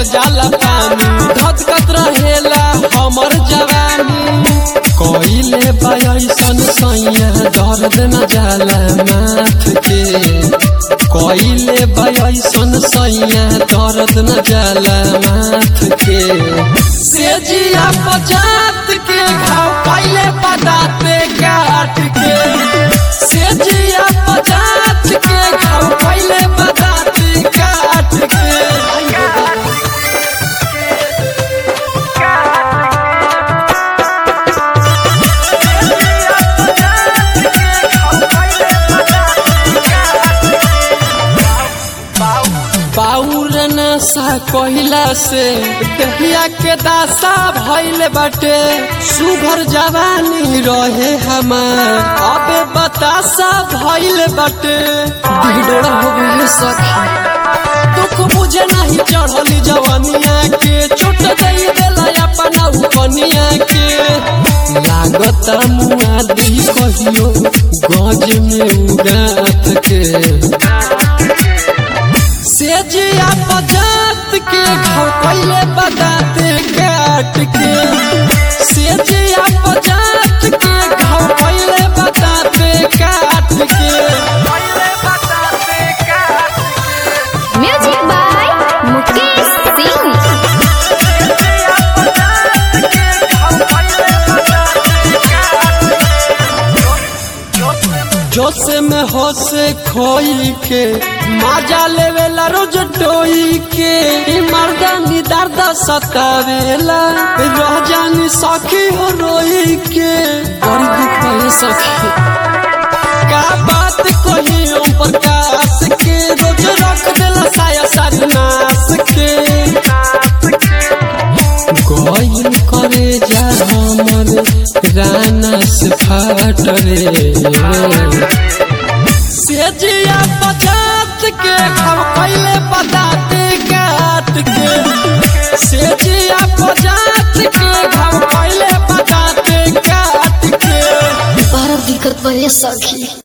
भीतर जाला पानी धधकत रहेला हमर जवानी कइले बायसन सैया दर्द न जाला माथ के कइले बायसन सैया दर्द न जाला माथ के सेजिया पजात के घाव पहले बताते काट के सेजिया पजात के घाव पहले बताते काट के बाउर नशा कहिला से दहिया के दासा भइल बाटे सुघर जवानी रहे हमार अबे बतासा भइल बाटे ढिढोरा हो गई सखी दुख मुझे नहीं चढ़ली जवानिया के चोट दई देला अपना उपनिया के लागता मुआ दी कहियो गज में उड़ात के सेजिया पजात के घाव पहले बताते काट के सेजिया पजात के घाव पहले बताते काट के म्यूजिक बाय मुकेश सिंह जोश में होश खोई के माजा लेवेला रोज डोई के ई मर्दानी दर्द सतावेला रह जानी सखी हो रोई के बड़ी दुख है सखी का बात कही ओम प्रकाश के रोज रख देला साया सरनाश के गइल करे जा हमर राना से फाट रे सेजिया पचात के हम पहले बताते काट के सेजिया पचात के हम पहले बताते काट के बड़ा दिक्कत बड़े सखी